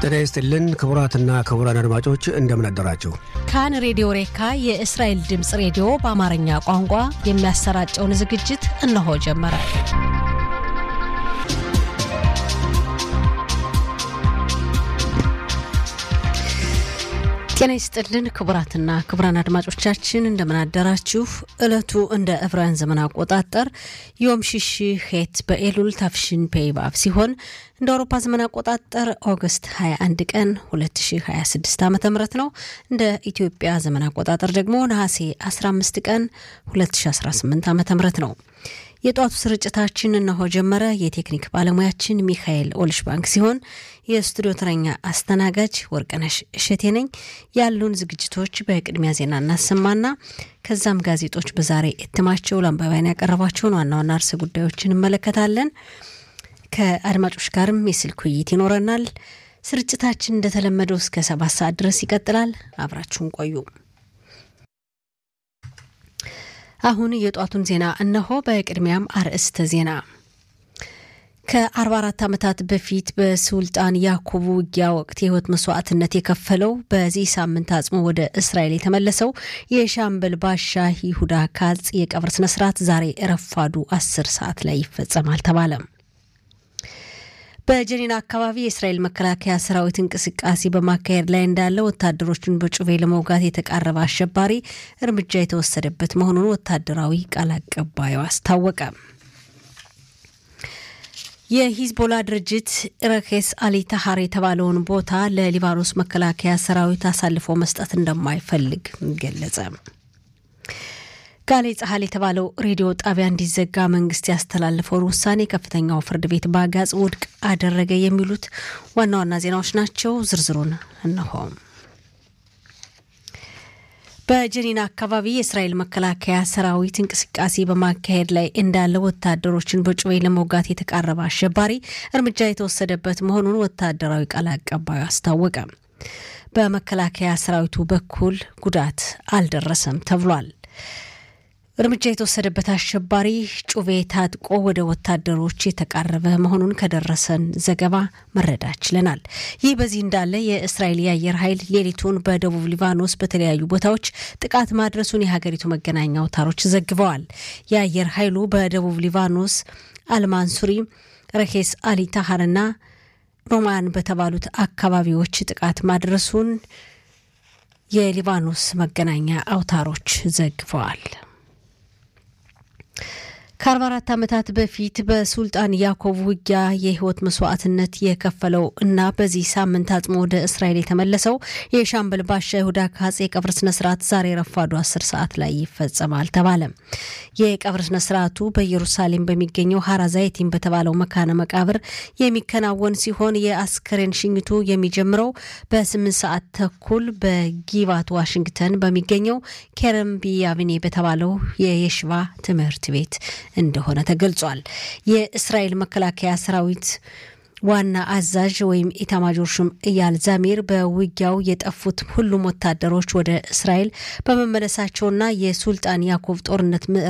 ጤና ይስጥልን ክቡራትና ክቡራን አድማጮች እንደምን አደራችሁ። ካን ሬዲዮ ሬካ የእስራኤል ድምፅ ሬዲዮ በአማርኛ ቋንቋ የሚያሰራጨውን ዝግጅት እነሆ ጀመረ። ጤና ይስጥልን ክቡራትና ክቡራን አድማጮቻችን እንደምን አደራችሁ። ዕለቱ እንደ ዕብራውያን ዘመን አቆጣጠር ዮም ሽሽ ሄት በኤሉል ታፍሽን ፔይባብ ሲሆን እንደ አውሮፓ ዘመን አቆጣጠር ኦገስት 21 ቀን 2026 ዓ ም ነው። እንደ ኢትዮጵያ ዘመን አቆጣጠር ደግሞ ነሐሴ 15 ቀን 2018 ዓ ም ነው። የጧቱ ስርጭታችን እነሆ ጀመረ። የቴክኒክ ባለሙያችን ሚካኤል ኦልሽባንክ ሲሆን የስቱዲዮ ተረኛ አስተናጋጅ ወርቅነሽ እሸቴ ነኝ። ያሉን ዝግጅቶች በቅድሚያ ዜና እናሰማና ከዛም ጋዜጦች በዛሬ እትማቸው ለአንባቢያን ያቀረቧቸውን ዋና ዋና ርዕሰ ጉዳዮችን እንመለከታለን። ከአድማጮች ጋርም የስልክ ውይይት ይኖረናል። ስርጭታችን እንደተለመደው እስከ ሰባት ሰዓት ድረስ ይቀጥላል። አብራችሁን ቆዩ። አሁን የጧቱን ዜና እነሆ። በቅድሚያም አርዕስተ ዜና ከ44 ዓመታት በፊት በሱልጣን ያዕቆብ ውጊያ ወቅት የህይወት መስዋዕትነት የከፈለው በዚህ ሳምንት አጽሞ ወደ እስራኤል የተመለሰው የሻምበል ባሻ ይሁዳ ካጽ የቀብር ስነስርዓት ዛሬ ረፋዱ 10 ሰዓት ላይ ይፈጸማል ተባለ። በጀኒና አካባቢ የእስራኤል መከላከያ ሰራዊት እንቅስቃሴ በማካሄድ ላይ እንዳለ ወታደሮቹን በጩቤ ለመውጋት የተቃረበ አሸባሪ እርምጃ የተወሰደበት መሆኑን ወታደራዊ ቃል አቀባዩ አስታወቀ። የሂዝቦላ ድርጅት ረኬስ አሊ ታሃር የተባለውን ቦታ ለሊባኖስ መከላከያ ሰራዊት አሳልፎ መስጠት እንደማይፈልግ ገለጸ። ጋሌ ጸሐል የተባለው ሬዲዮ ጣቢያ እንዲዘጋ መንግስት ያስተላለፈውን ውሳኔ ከፍተኛው ፍርድ ቤት በአጋጽ ውድቅ አደረገ። የሚሉት ዋና ዋና ዜናዎች ናቸው። ዝርዝሩን እነሆ። በጀኒና አካባቢ የእስራኤል መከላከያ ሰራዊት እንቅስቃሴ በማካሄድ ላይ እንዳለ ወታደሮችን በጩቤ ለመውጋት የተቃረበ አሸባሪ እርምጃ የተወሰደበት መሆኑን ወታደራዊ ቃል አቀባዩ አስታወቀ። በመከላከያ ሰራዊቱ በኩል ጉዳት አልደረሰም ተብሏል። እርምጃ የተወሰደበት አሸባሪ ጩቤ ታጥቆ ወደ ወታደሮች የተቃረበ መሆኑን ከደረሰን ዘገባ መረዳት ችለናል። ይህ በዚህ እንዳለ የእስራኤል የአየር ኃይል ሌሊቱን በደቡብ ሊባኖስ በተለያዩ ቦታዎች ጥቃት ማድረሱን የሀገሪቱ መገናኛ አውታሮች ዘግበዋል። የአየር ኃይሉ በደቡብ ሊባኖስ አልማንሱሪ፣ ረኬስ አሊ ታሃርና ሮማን በተባሉት አካባቢዎች ጥቃት ማድረሱን የሊባኖስ መገናኛ አውታሮች ዘግበዋል። ከ44 ዓመታት በፊት በሱልጣን ያዕቆብ ውጊያ የህይወት መስዋዕትነት የከፈለው እና በዚህ ሳምንት አጽሞ ወደ እስራኤል የተመለሰው የሻምበል ባሻ ይሁዳ ካጽ የቀብር ስነስርዓት ዛሬ ረፋዱ 10 ሰዓት ላይ ይፈጸማል ተባለ። የቀብር ስነስርዓቱ በኢየሩሳሌም በሚገኘው ሀራ ዛይቲን በተባለው መካነ መቃብር የሚከናወን ሲሆን የአስከሬን ሽኝቱ የሚጀምረው በ8 ሰዓት ተኩል በጊባት ዋሽንግተን በሚገኘው ኬረም ቢያቪኔ በተባለው የየሽባ ትምህርት ቤት እንደሆነ ተገልጿል። የእስራኤል መከላከያ ሰራዊት ዋና አዛዥ ወይም ኢታማጆር ሹም እያል ዛሚር በውጊያው የጠፉት ሁሉም ወታደሮች ወደ እስራኤል በመመለሳቸውና የሱልጣን ያዕቆብ ጦርነት